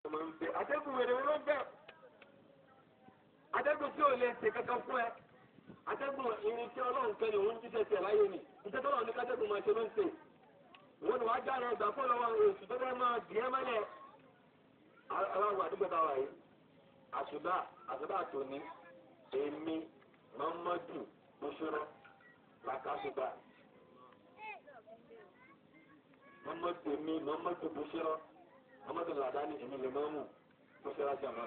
ọmọ ń bẹ atẹ́gùn wèrè wọn ló ń bẹ atẹ́gùn tí ò lè ṣe kankan fún ẹ atẹ́gùn irin tí ọlọ́run kẹ́ni òun jíjẹ tiẹ̀ láyé ni iṣẹ́ tọ́lọ́run ní kátẹ́gùn máa ṣe ló ń ṣe wọn ni wàá jáde ọgbà fún ọlọ́wọ́ oṣù tó fẹ́ máa dì ẹ́ mọ́lẹ̀ aláwọ̀ àdúgbò táwa yìí àṣùbà àṣùbà tòní èmi mọ́mọ́dù bóṣọ́rọ́ làkàṣùbà mọ́mọ́dù èmi mọ́mọ́dù bóṣọ́rọ́ mọ́mọ́dù làdáni èmi lè mọ́mù bóṣọ́rọ́ jàmá.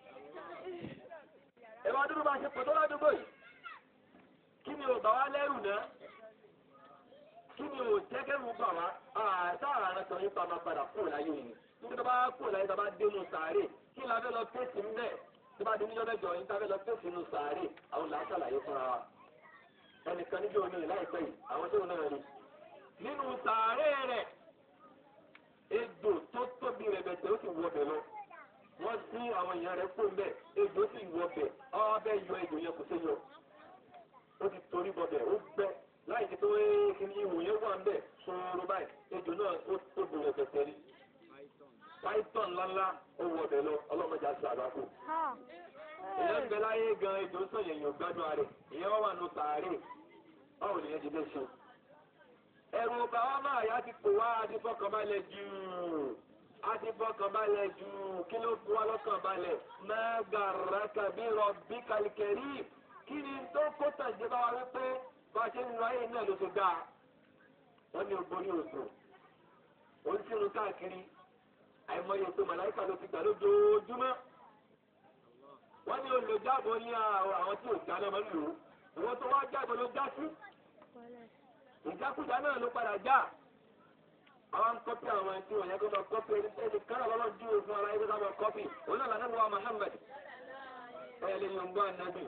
ẹ bá dúró bá ṣe pọ̀ tó ládùúgbò yìí kí ni ò bá wá lẹ́rù náà kí ni ò jẹ́kẹ́rù bà wá àtàrà rẹ̀ sọ yípa máa padà kúrò láyé yìí nígbà tó bá kúrò láyé tó bá dé nù sàárè kí la fẹ́ lọ fèsì ńbẹ̀ tó bá dé níjọ́ mẹ́jọ yín tá fẹ́ lọ fèsì nù sàárè àwọn là ń ṣàlàyé fúnra wa ẹnìkan níjọ́ ní láìpẹ́ yìí àwọn tó náà rí nínú sàárè rẹ̀ ejò tó tóbi rẹ̀ bẹ̀tẹ̀ ó sì wọ bẹ̀ lọ wọ́n sí àwọn èèyàn rẹ̀ kó mbẹ̀ ejò sì wọ bẹ̀ ọ́ bẹ́ yọ ejò yẹn kò sí yọ ó ti torí bọ̀ bẹ̀ ó gbẹ́ láì ní pé kíni ihò yẹn wà ń bẹ̀ sọ̀rọ̀ báyìí ejò náà ó tó bẹ̀rẹ̀ bẹ̀tẹ̀ ni python ńláńlá ó wọ ọbẹ̀ lọ ọlọ́mọdé àti àgbákò. ìyẹn ń bẹ láyé gan ejò sọ yẹn yóò gbádùn ààrẹ ìyẹn wọ́n wà nù sàárè báwo nìyẹn ti fẹ́ ṣe. ẹ̀rù ọba wa máa yá ti pò wá àti fọkànbalẹ̀ jù àti fọkànbalẹ̀ jù kí ló fún wa lọ́kànbalẹ̀ mẹ́gàrà kàbí rọ̀bì kàlìkẹ̀rì kí ni tó kó tàjẹ́ bá wa wípé bá a ṣe ń lọ ayé náà ló ṣe dáa wọ́n ní ogbórí òsùn ó ń sínú káàkiri àìmọye tó màláìka ló ti gbà lójoojúmọ́ wọ́n ní olùjábọ̀ ní àwọn tí ò já náà máa ń lò ó ìwọ́n tó wá jábọ̀ ló já sí ìjákújá náà ló padà já àwọn kọ́pì àwọn ẹni tí wọ́n yẹ kó lọ kọ́pì ẹni tí ẹni kánà lọ́lọ́ ju òfin ara ẹgbẹ́ sábà kọ́pì òun náà lànà wà Muhammad ẹ̀ lè yọ̀ ń gbọ́ ànábì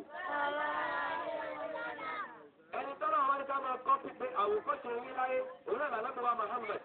ẹni tọ́lá àwọn ẹni ká máa kọ́pì pé àwòkọ́ṣe yín láyé òun náà lànà wà Muhammad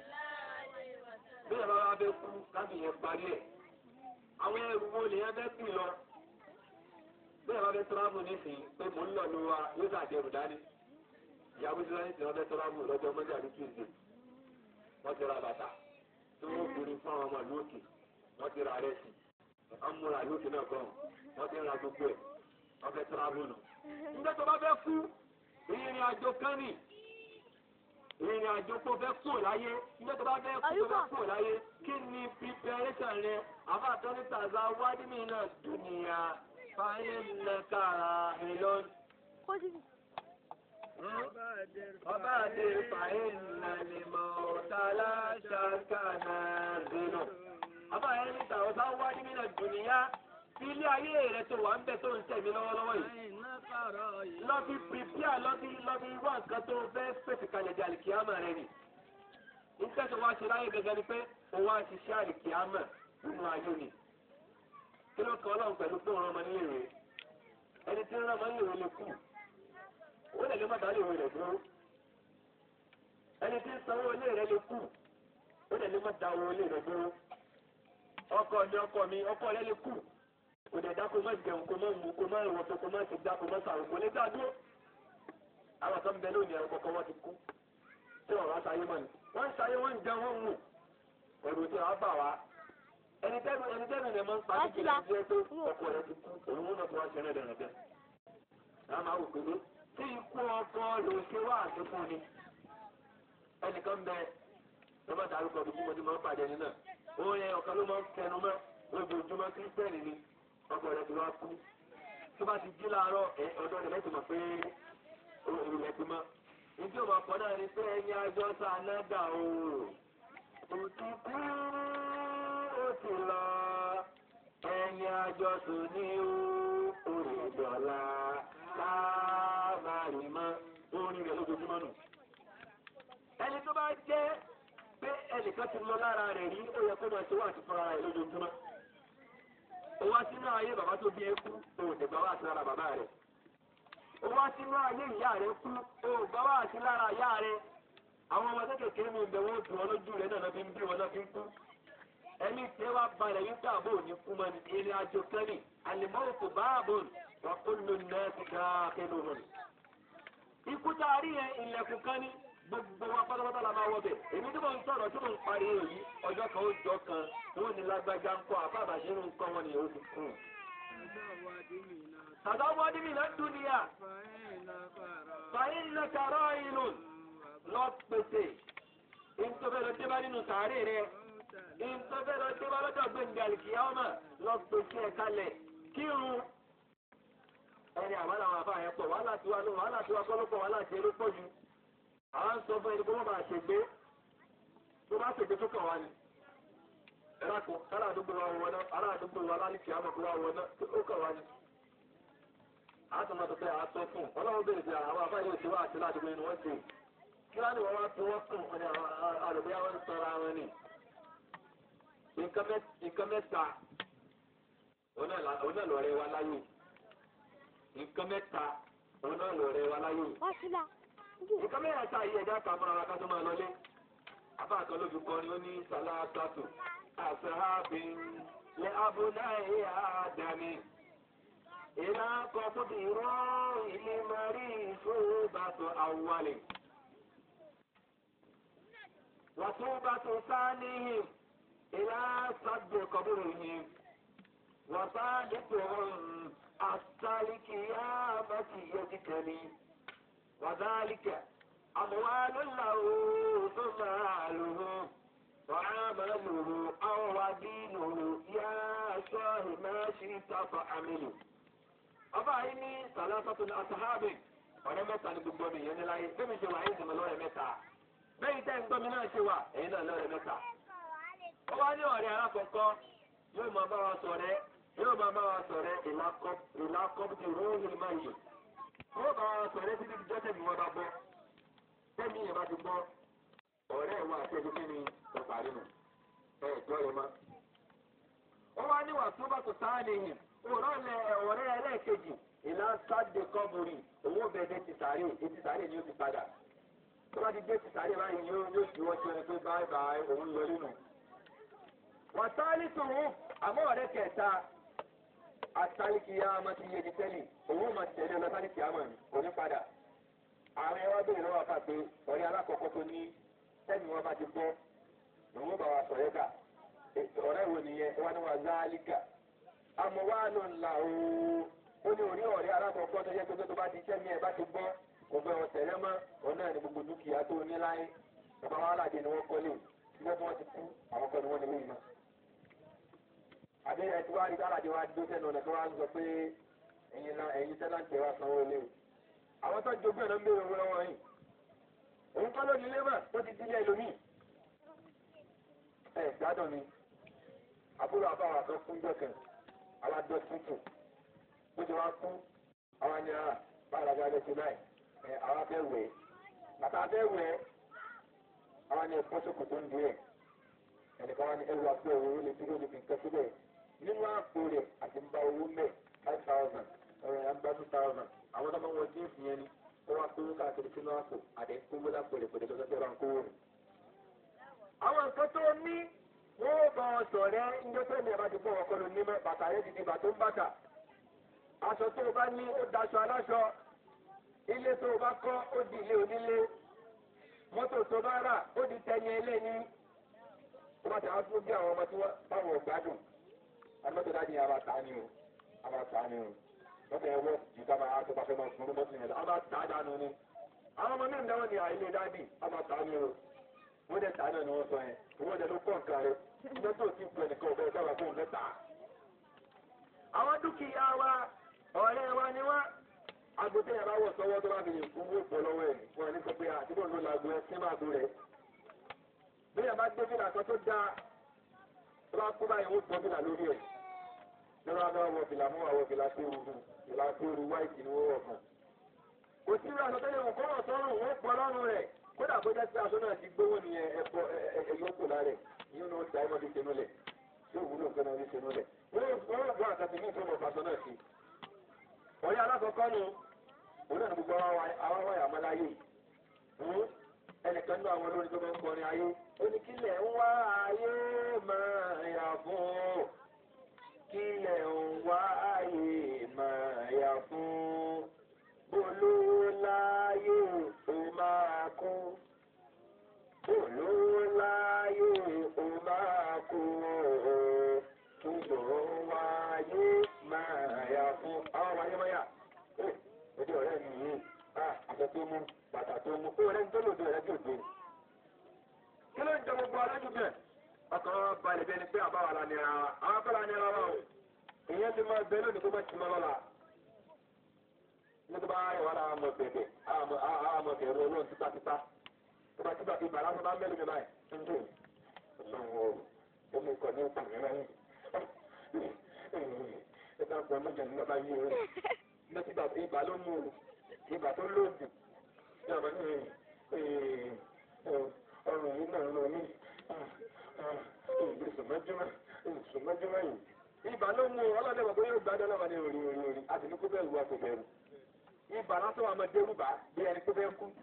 bí ẹ bá wá bẹ kú kábì yẹn parí ẹ àwọn ẹrù wo lè yẹn bẹ kú lọ bí ẹ bá bẹ tọ́lámù nísìnyí pé mò ń lọ ló wa yóò sà jẹrù dání ìyàwó tí wọn ti wọn bẹ tọ́lámù lọ́jọ́ mọ́jà ní tuesday wọ́n ti ra bàtà tí wọ́n kiri fún àwọn ọmọ ìlú òkè wọ́n ti ra rẹ́sì wọ́n múra ìlú òkè náà gan wọ́n ti ra gbogbo ẹ̀ wọ́n bẹ tọ́lámù nù. nígbà tó bá fẹ́ kú ìrìn àjò kan nì ìrìn àjò kó fẹ́ kúrò láyé nígbà tó bá fẹ́ kú tó fẹ́ kúrò láyé kí ni preparation rẹ àbáàtọ́ ní tàzá wádìí mi náà dùnìyà fáyín lẹ́kàrà ìlọ́n. ọba àdé fáyín nàlẹ́mọ̀ ọ̀tàlá ṣàkànà dènà. àbáyé ní tàzá wádìí mi náà dùnìyà ilé ayé rẹ tó wà ń bẹ tó ń tẹ̀mí lọ́wọ́lọ́wọ́ yìí. lọ fi pìpíà lọ fi lọ fi wá nǹkan tó fẹ́ pèsè kalẹ̀ di àlìkíyàmà rẹ nì. nígbà tó wá ṣe láyé gẹ́gẹ́ ni pé òun á ṣiṣẹ́ àlìkíyàmà nínú ayé ni. kí ló kọ́ ọlọ́run pẹ̀lú pé òun ọmọ nílé rẹ̀ ẹni tí ń rán ọmọ nílé rẹ̀ lè kú. ó lè lè má dá léwé rẹ̀ dúró. ẹni tí ń sanwó ilé rẹ̀ lè kú. ó lè lè má dá owó ilé rẹ̀ dúró. ọkọ mi ọkọ mi ọkọ rẹ̀ lè kú kò dẹ̀ dáko má jẹun kò má mu kò má wọ̀ tó kò má ti dá kò má sàrò kò lè dá dúró. àwọn kan bẹ lónìí ẹ̀rọ kọ̀ọ̀kan wọ́n ti kú. tí wọ́n wá sáyé mọ́ ni. wọ́n ń sáyé wọ́n ń jẹun wọ́n ń mú. ẹ̀rù tí wọ́n bá wa. ẹni tẹ́nu ẹni tẹ́nu rẹ̀ máa ń pa kíkì láti jẹ́ pé ọkọ rẹ̀ ti kú. òun múná tó wá ṣe rẹ̀ dẹ̀rẹ̀ bẹ́ẹ̀. náà máa wò pé tí ikú ọkọ lè ṣe wá àti fún ni. ẹnìkan bẹ lọ́mọ dárúkọ bí mo ti máa ń pàdé ẹni náà. òun yẹn ọ̀kan ló máa ń kẹnu mọ́ lójoojúmọ́ kírísítẹ́nì ni ọkọ rẹ ti wá kú tó bá ti jí láàárọ̀ ẹ ọ̀dọ̀ rẹ lẹsìn mọ pé òru rẹ ti mọ ìdí òmò ọkọ náà ni pé ẹni ajọ sànádà o òtún kú ó ti lọ ẹni ajọ sùn ní orí dọ̀la láàmárì mọ́ orin rẹ lójoojúmọ́ nù. ẹni tó bá jẹ́ pé ẹnìkan ti lọ lára rẹ̀ rí ó yẹ kó máa ṣe wá àti fúnra rẹ̀ lójoojúmọ́ ó wá sínú ayé bàbá tó bí ẹ kú ó dẹ̀gbà wá sí lára bàbá rẹ̀ ó wá sínú ayé ìyá rẹ̀ kú ó gbà wá sí lára ìyá rẹ̀ àwọn ọmọ kékeré mi bẹ̀ wọ́n dùn ọ́ lójú rẹ̀ náà fi ń bí wọn náà fi ń kú ẹni tí wá balẹ̀ yín tó àbò ní kú mọ́ ní eré àjò kẹ́rì àlìmọ́ òkú báàbò wà ó lò náà ti ká kéde òun. ikú tá a rí yẹn ilẹ̀kùn kan ní gbogbo wa pátápátá la máa wọ bẹ̀ èmi tí mo ń sọ̀rọ̀ tí mo ń pariwo yìí ọjọ́ kan ó jọ kan wọn ní lágbájá ń kọ́ àbá àbàṣe ń kọ́ wọn nìyẹn ó ti kún. tàdá wọ́n ní mi náà dúnìyà fàyín náà kàrọ́ ìlú lọ pèsè ìtọ́fẹ́ lọ dé bá nínú sàárè rẹ ìtọ́fẹ́ lọ dé bá lọ́jọ́ gbẹ̀ǹdẹ̀ àlìkìyàwó lọ pèsè ẹ̀ kalẹ̀ kírun ẹni àwọn àwọn àbá yẹn pọ̀ wàhálà tiwa ló wàhálà tiwa kọ́lọ́pọ̀ wàhálà tiẹ̀ ló pọ̀ jù àwọn sọ fún ẹni kó má bàa ṣègbé tó bá ṣègbé tó kàn wá ni ẹ̀rọ kò ará àdúgbò wa wọ̀ náà ará àdúgbò wa lálìkì àmọ̀ kó wa wọ̀ náà ó kàn wá ni. àtúntò pé àtọ́ fún ọlọ́run bèrè sí àwọn àbá yóò ti wá àti ládùúgbò inú wọn ti kí wọ́n ní wọ́n wá fi wọ́n kùn ọ̀nà àròbí àwọn ń sọ̀rọ̀ àwọn ni. nǹkan mẹ́ta òun náà lọ́rẹ́ wa láyé nǹkan mẹ́ta òun náà lọ́rẹ́ wa láyé nǹkan mẹ́ta ta yìí ẹ̀dá kan mọ́ra ká tó máa lọlé abá kan ló fi kọrin ó ní sàlátàtù àṣàbí lẹ abúláyé àdàmì ìlà kọkùtì rọ ilé marí ìṣòbàtò àwọlé wàtúbàtò sáníhìn ìlà sàgbè kọbúrìhìn wàsálìkùn àtàlìkìyàmàtì yẹjìkẹni. وذلك أموال له ثم ماله وعمله أو ودينه يا صاحب ما شئت فعمله ọba yìí ní sàlásàtún àtàhábì ọ̀rẹ́ mẹ́ta ní gbogbo mi yẹn ní láyé bẹ́ẹ̀ mi ṣe wà ayé ìdìmọ̀ lọ́rẹ̀ mẹ́ta bẹ́ẹ̀ tẹ́ ń gbọ́ mi náà ṣe wà ẹ̀yin náà lọ́rẹ̀ mẹ́ta. ó wá ní ọ̀rẹ́ alákọ̀ọ́kọ́ yóò máa bá wa sọ̀rẹ́ yóò máa bá wa sọ̀rẹ́ ìlàkọ́bùtì róòhìn máa yìí wọ́n bá wọn sọ̀rọ̀ títí tí jọ́tẹ̀ mi wọ́n bá gbọ́ tẹ́mi yẹn bá ti gbọ́ ọ̀rẹ́ wa àti ẹ̀dùn kínní ọ̀parí nù ẹ̀ gbọ́ yẹn mọ́. wọ́n wá níwà tó bá tó sáà nìyẹn òwúrọ̀ lẹ ọ̀rẹ́ ẹlẹ́ẹ̀kejì ìlà sáde kọ́bùrì owó bẹ̀ẹ́dẹ́ ti sàárè etí sàárè ni ó ti padà tó bá ti dé ti sàárè báyìí yóò yóò fi wọ́n ti rẹ̀ pé báyìí báyìí òun lọ nínú. wọ́n sáálí tòun àmọ́ ọ̀rẹ́ kẹta asálíkìyà máa ti yé di tẹ́lẹ̀ òun máa tẹ̀lé ọ̀nà sálíkìyà mọ̀ ní òní padà. àwọn ẹwà bèrè lọ́wọ́ àká pé ọ̀rẹ́ alákọ̀ọ́kọ́ tó ní tẹ́lẹ̀ wọn bá ti gbọ́ òun bá wa sọ̀rẹ́ kà ọ̀rẹ́ wo nìyẹn wọn ni wọn zálíkà. àmọ́ wà ló ń la ooo ó ní orí ọ̀rẹ́ alákọ̀ọ́kọ́ tó yẹ pé tó bá ti tẹ́lẹ̀ ẹ̀ bá ti gbọ́ kò gbọ́ wọn tẹ̀lé mọ́ òun náà ní gbogbo dúkìá tó ní láyé bàbá wa aládé ni wọ́n kọ́lé nígbà tí wọ́n ti kú àwọn kan ni wọ́n ní wíì náà àbẹ́rẹ́ tí wàá rí káàdì wa dó sẹ́nu ọ̀nà tó wá ń sọ pé ẹ̀yin náà ẹ̀yin sẹ́nà ń tẹ̀ wá sanwó ilé o. àwọn tó jogún ẹ̀ ló ń béèrè owó lọ́wọ́ yìí. òun kọ́ lónìí ilé mà tó ti dílé ẹlòmíì. ẹ gbádùn ni àbúrò àbáwá tó kún jọkàn àwa jọ tuntun bó ti wá kú àwa ni ara báyìí lágbára lè ṣe báyìí ẹ àwa fẹ́ wẹ̀ bàtà fẹ́ wẹ̀ àwa ni ẹ̀fọ́ sókòtò ń di ẹ̀ ẹnìkan wá ní ẹrù àpò òwò lè dúró níbi nǹkan síbẹ̀ nínú àpò rẹ̀ àti ń bá owó mẹ́ five thousand ọ̀rọ̀ yà ń bá two thousand àwọn tó máa ń wọ jíǹsì yẹn ni ó wá kówó káàkiri sínú àpò àdé kówó lápò rẹ̀ pẹ̀lú tó fẹ́ bá ń kówó rẹ̀. àwọn nǹkan tó ní wọ́n bá ọ sọ rẹ ńjọ́ tó ní ẹ̀bá ti bọ̀ ọkọ ló ní mọ́ bàtà rẹ̀ ti di bàtó ń bàtà aṣọ tó o bá ní ó daṣọ aláṣọ ilé tó o bá kọ́ ó di ilé onílé mọ́tò tó bá rà ó di tẹni ẹlẹ́ni tó bá ti àwọn tó bí àwọn ọmọ tí wọ́n báwọn gbádùn àmọ́tò dájú yẹn a máa tà ní o a máa tà ní o lọ́tọ̀ ẹ̀wọ́ ju ká máa tó bá fẹ́ máa fún mọ́tò yẹn lọ a máa tà á dànù ni àwọn ọmọ náà ń dáwọ́ ní àìlè dábì a máa tà ní o wọ́n dẹ̀ tà náà ni wọ́n sọ yẹn wọ́n dẹ̀ ló kọ́ nǹkan rẹ̀ mọ́tò tí pẹ̀ nìkan ọ̀bẹ dábà fún un lẹ́tà. àwọn dúkìá wa ọ̀rẹ́ wa ni wá agbóté yẹn bá wọ̀ sọ́wọ́ tó bá fi lè fún owó pọ̀ lọ́wọ́ ẹ̀ wọ́n ní sọ pé àtibọ̀ ló lago ẹ sí máa tó rẹ̀ bí yẹn bá gbé fìlà kan tó dáa tó bá kú báyìí wọ́n gbọ́ fìlà lórí ẹ̀ lọ́wọ́ abẹ́ wọ fìlà mú àwọ̀ fìlà tó rú fìlà tó rú wáìtì ni wọ́n wọ̀ fún. kò sí ìrìn àṣọ tẹ́lẹ̀ wọn kọ́ wọ̀ sọ́rùn wọ́n pọ̀ lọ́rùn rẹ̀ kódà kó jẹ́ sí aṣọ náà ti gbówó ni ẹ̀bọ ẹ̀yọ́ kò lára ẹ̀ yín ló ń da ẹmọdé ṣe nulẹ̀ tí òun ló ń fẹ́ràn ní ṣe nulẹ̀ wọ́n gbọ́ àkàtì ní ìfowópamọ́ faṣọ náà sí. ọ̀yẹ́ alákọ̀ọ́kọ́ nu òun náà ní gbogbo àwọn wáyà ọmọláyé ẹnìkan náà àwọn olórin tó máa ń kọrin ayé oníkílẹ̀ ń wá ayé máa yà fún kílẹ̀ ń wá ayé máa yà fún bolówó láyé ó máa kún fún àwọn wáyémáyà ó ojú ọ̀rẹ́ mi yìí àṣẹ tó mú bàtà tó mú ó rẹ́ ń tó lòdì ọ̀rẹ́ tí ò gbé kí ló ń jẹ gbogbo alájú bẹ́ẹ̀ ọkàn balẹ̀ bí ẹni pé àbáwá la nira wa àwọn akọ́lá nira wa o ìyẹn ti máa bẹ lónìí kó má ti mọ́ lọ́la ní tó bá yẹ wọn àwọn ọmọ bẹ̀bẹ̀ àwọn ọmọ bẹ̀rù olóhùn tipátipá tó bá tipá ti bàrà tó bá mẹ́lú mi báyìí tó ń dùn ọlọ́run o ó mú ikọ̀ ní òkú mi báyìí ẹ bá gbọ́ mọ́jà ní bàbá yìí o ní tí bàbá ibà ló mú o ibà tó lóògùn ní ọmọ ní ọrùn yìí náà lọ ní ìgbésùnmọ́júmọ́ ìgbésùnmọ́júmọ́ yìí ibà ló mú ọlọ́dẹ wọ̀ pé yóò gbádùn ọlọ́wọ́ ní orí orí orí àti ní kó bẹ́ẹ̀ wú àpò bẹ́ẹ̀ ibà lásán wà máa dérú bá bí ẹni tó bẹ́ẹ̀ kú.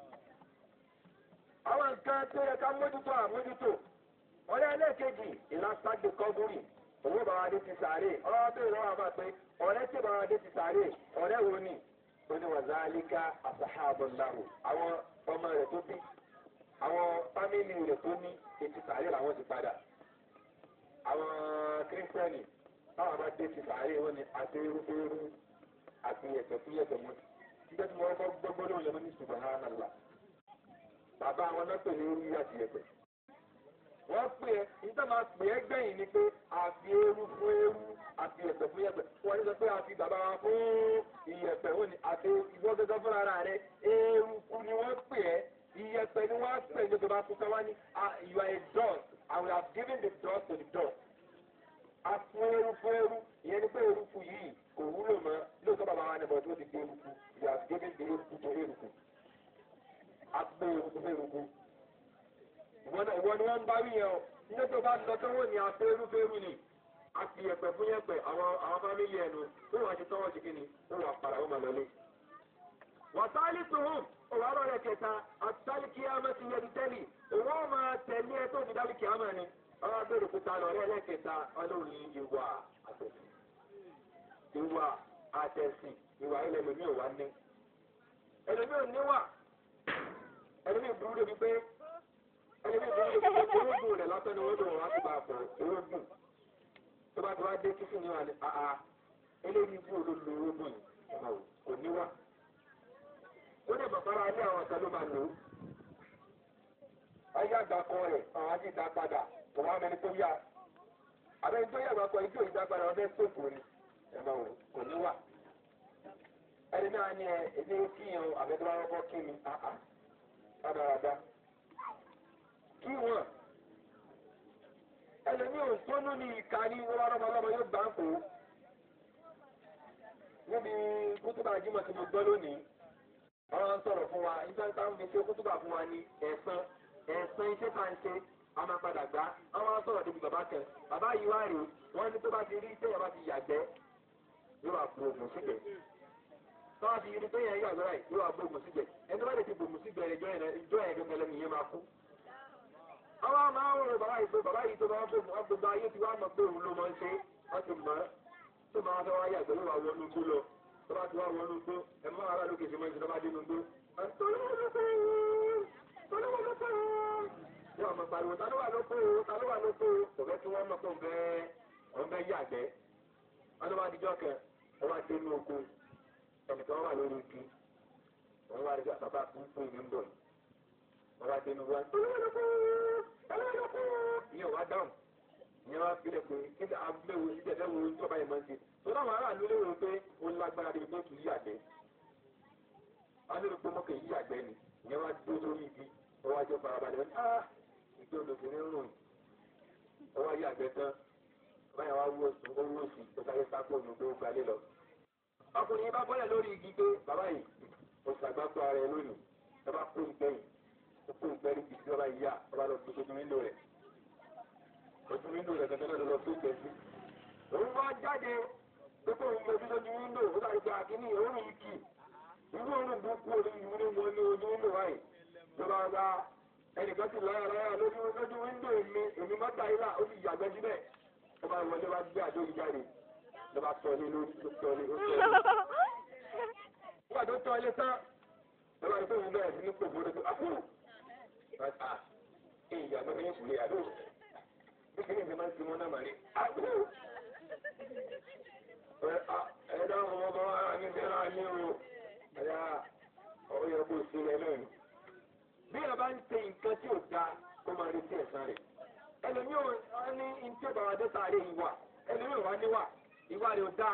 àwọn nǹkan tó yẹ ká mójútó àmójútó ọ̀rẹ́ ẹlẹ́ẹ̀kejì ìlàsàgbè kọ́gùrì owó bàbá adé ti sàárè ọlọ́wọ́ tó ìrọ̀wọ́ àbá pé ọ̀rẹ́ tí bàbá adé ti sàárè ọ̀rẹ́ wo ni ó ní wà záálíkà àsàhábọ̀láhù àwọn ọmọ rẹ̀ tó bí àwọn fámìlì rẹ̀ tó ní ètí sàárè làwọn ti padà àwọn kírísítẹ́nì táwọn bá dé ti sàárè wọn ni àti irúfẹ́rú àti ẹ̀sẹ̀ fún yẹ̀sẹ̀ mú nígbà tí wọ́n kọ́ gbọ́gbọ́ lóun lọ́wọ́ ní subhanallah bàbá àwọn náà pè ní orí àti ẹ̀sẹ̀ wọ́n pè é nígbà máa pè é gbẹ̀yìn ni pé àfi eru fún eru àti ẹ̀sẹ̀ fún yẹ̀pẹ̀ wọ́n ní sọ pé àfi bàbá wa fún ìyẹ̀pẹ̀ wọn ni àti ìwọ́n gẹ́gẹ́ fún ara rẹ̀ eruku ni wọ́n pè é ìyẹ̀pẹ̀ ni wọ́n pè ní ìjọba fún káwá ní you are a dust and we have given the dust to the dust. a fún eru fún eru ìyẹn ni pé eruku yìí kò wúlò mọ́ lóòótọ́ bàbá wa nìbọn tó ti gbé eruku you have given the eruku to eruku. a gbé eruku fún eruku ìwọ ni wọ́n ń bá wí yẹn o nígbà tó bá lọ tọ́wọ́ ni afẹ́rú fẹ́rú ni a fi yẹ̀pẹ̀ fún yẹ̀pẹ̀ àwọn àwọn fámìlì ẹnu tó wàá ti tọ́wọ́ sí kíni ó wà padà ó máa lọlé. wàtálí tuhùn òwárọ̀ rẹ̀ kẹta àtàlí kíámẹ́ ti yẹbi tẹ́lì òwò máa tẹ̀lé ẹ tó fi dálí kíámẹ́ ni ọlọ́run bèrè kúta lọ́rẹ́ ẹlẹ́kẹta ọlọ́run ìwà àtẹ̀sìn ìwà àtẹ̀sìn ìwà ilẹ̀ lómi ò wá ní. ẹlòmí ò níwà ẹlòmí burú débi pé ẹni bí ìdílé orógùn rẹ̀ lásán ni wọ́n lò wọ́n á ti bá a pọ̀ orógùn tó bá ti wá dé kíkì ní wà ní àá eléyìí ibú olólo orógùn yìí kò ní wá. ó ní bàbára alẹ́ àwọn ọ̀sán ló máa lò ó. ayé àgbà kan rẹ̀ àwọn ajé ìdá padà kò wá mẹni tó yá. àbẹ́ni tó yá àgbàkọ ìjọ ìdá padà ọdẹ sóòfò ni ẹ̀mọ́ o kò ní wá. ẹni náà ní ẹ ẹni kíyàn àbẹ́tọ́ bá kọ́ kí mi àá rádaràdá kí wọn ẹlòmíì ò tónú ní ìka ní wọn lọ́mọ lọ́mọ yóò gbà ń kó níbi kútùbà jímọ̀ tí mo gbọ́ lónìí wọ́n sọ̀rọ̀ fún wa nígbà tí wọ́n fi ṣe kútùbà fún wa ní ẹ̀sán ẹ̀sán iṣẹ́ tá à ń ṣe a máa padà gbá wọ́n sọ̀rọ̀ débi bàbá kan bàbá yìí wá rèé wọ́n ní tó bá ti rí téèyàn bá ti yàgbẹ́ yóò wá bu ògùn síbẹ̀ tọ́wọ́ ti rí téèyàn yàgbẹ́ báyìí yóò wá bu ògùn síbẹ̀ ẹni tó bá lè ti bu ògùn síbẹ̀ ìjọ yẹn gẹ́gẹ́ lẹ́nu yẹn máa kú àwọn máa ń rò bàbá yìí pé bàbá yìí tó máa ń bò gbogbo ayé tí wàá mọ̀ pé òun ló máa ń ṣe wọ́n ti mọ̀ ọ́ tó máa fẹ́ wáyé àgbẹ̀ yóò wá wọnú igbó lọ tó bá ti wá wọnú igbó ẹ̀ mọ́ ara lókè ṣe máa ń ṣe tó bá dé inú igbó. yóò mọ̀ pariwo ta ló wà lóko o ta ló wà lóko o kò fẹ́ kí wọ́n mọ̀ pé òun bẹ́ òun bẹ́ yí àgbẹ̀. wọ́n tó bá dijọ́ kẹ wọ́n wá dé inú oko ẹnìkan wà lórí igi wọ́n wá rí bàbá fún ìlú ń bọ̀ yìí wọ́n wá dé inú wa ìyẹn wá dáhùn ìyẹn wá fi lè pé kí ni abúléwo ìjẹ́ ẹ̀dẹ́ wo tó bá yẹn máa ń ṣe tó dáhùn aráàlú lérò pé ó lágbára débi pé kì í yàgbẹ́ wọ́n lérò pé mọ́kẹ́ yí yàgbẹ́ ni ìyẹn wá dó lórí igi wọ́n wá jẹ́ farabalẹ̀ wọ́n á ìgbé olóbìnrin rùn wọ́n wá yàgbẹ́ tán báyà wá wó oṣù owó oṣù tó sáré sápò ní pé ó gbalé lọ. ọkùnrin yìí bá bọ́lẹ̀ lórí igi pé bàbá yìí oṣù àgbákò ara ẹ lónìí ẹ bá kó ìgbẹ́yìn ó kó ìgbẹ́rí bìí tí wọ́n bá yá ọ bá lọ gbé ojú wíńdò rẹ̀ ojú wíńdò rẹ̀ gẹ́gẹ́ náà lọ tó gbẹ sí. òun wá jáde pé kó òun gbẹdú lójú wíńdò ó dàbí pé àkíní òórùn yìí kì irú òórùn burúkú orí ìwé ní wọn ní ojú wíńdò wáyé ló bá gba ẹnìkan sì láyà láyà lójú lójú wíńdò mi èmi má ta ilá ó sì yàgbẹ́ síbẹ̀ ó bá wọlé wá gbé àjọ yìí jáde ló bá tọ́ ilé lórí tó tọ́ ilé ó tọ́ ilé. nígbà tó tọ́ ilé tán ló bá rí pé òun bẹ̀rẹ̀ sí ní pòfó ìyá tó ní ìkùlé àdó nítorí ìgbìmọ̀ tí wọ́n náà máa ní àgbò ẹ̀ẹ́dá sáré ìwà ẹlòmíràn wá níwà ìwà rẹ̀ ò dá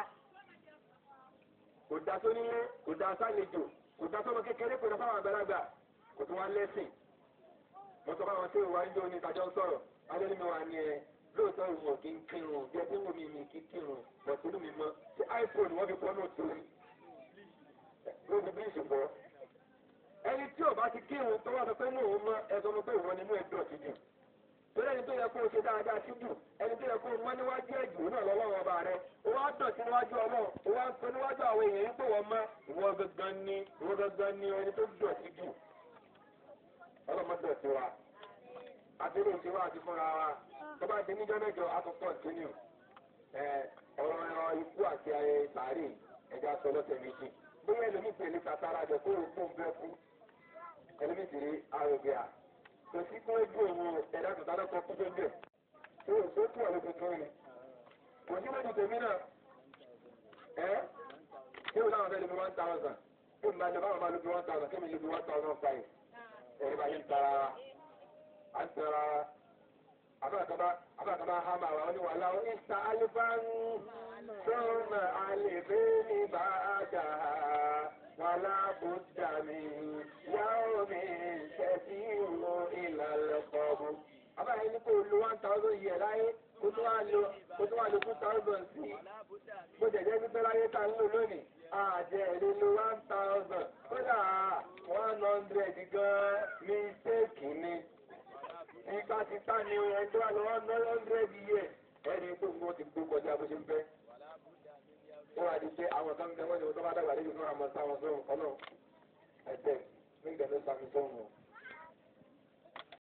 kò dá tó nílé kò dá sálejò kò dá sọmọ kékeré kò dá fáwọn àgbàlagbà kò tó wá lẹ́sìn mo sọ fáwọn tí ìwà ń jó ní ìtajọ́ sọ̀rọ̀ adé mi wà ní ẹ lóòótọ́ ìwọ̀n kì í kírun bí ẹbí wò mí mi kì í kírun bọ̀túlù mi mọ́ ṣé iphone wọ́n fi pọ́ náà torí ló fi bí ìṣùpọ̀ ẹni tí ò bá ti kírun tó wà sọ pé mò ń mọ ẹ sọ pé ìwọ nínú ẹjọ́ ti dùn torí ẹni tó yẹ kó o ṣe dáadáa sí jù ẹni tó yẹ kó o mọ níwájú ẹ̀jù náà lọ́wọ́ ọba rẹ o wá dọ̀tí níwájú ọlọ́run o wá ń sọ níwájú àwọn èèyàn yìí pé wọ́n mọ ìwọ gangan ni ìwọ gangan ni ẹni tó dọ̀tí jù ọlọ́mọdé ọ̀tí wa àbílẹ̀ òṣè wa àti fúnra wa tó bá di níjọ́ mẹ́jọ àtúntò kínú ọ̀rọ̀ ẹ̀rọ ikú àti ayé sàárè ẹ̀já sọ lọ́sẹ̀ méjì bóyá ẹlòmíì pèlè kàtàrà jọ kó o fún bẹ́ẹ̀ fún ẹlòmíì sì rí àrògbé à kò sí kó ojú òun ẹ̀dá tó dáná kọ́ kúndé bẹ́ẹ̀ tó o tó tún ọ̀rọ̀ tuntun ni kò sí lójú tèmi náà ẹ́ kí o náà fẹ́ lè fi one thousand kí o máa lè báwọn máa lè fi one thousand kí mi lè fi one thousand five ẹ̀rí bá yẹn ń tara à ń tara abáàkàbá hama wa ni wàhálà ó ìsà alifáàní sọ́ọ̀nà àlèbé ní bàájà wàhálà bùdà mi yàwó mi tẹ̀sí ìlú ìlànà kọ̀ọ̀bù. abáyé ní kò lo one thousand yẹ láyé kó tó wá lo kó tó wá lo two thousand sí i bó jẹ̀jẹ̀ pípẹ́ láyé tá a ń lò lónìí àjẹ́ èlé lo one thousand kódà one hundred gan mistake ni nípa ti tá ni ẹjọ́ àlọ́ one hundred years ẹni tó ń gbọ́ ti gbó kọjá bó ṣe ń fẹ́. wọ́n wá di pé àwọn kan ń bẹ wọ́n ní wọ́n tó bá dàgbà lẹ́yìn fún àmọ́ sáwọn sọ̀rọ̀ ọlọ́run ẹ̀jẹ̀ nígbà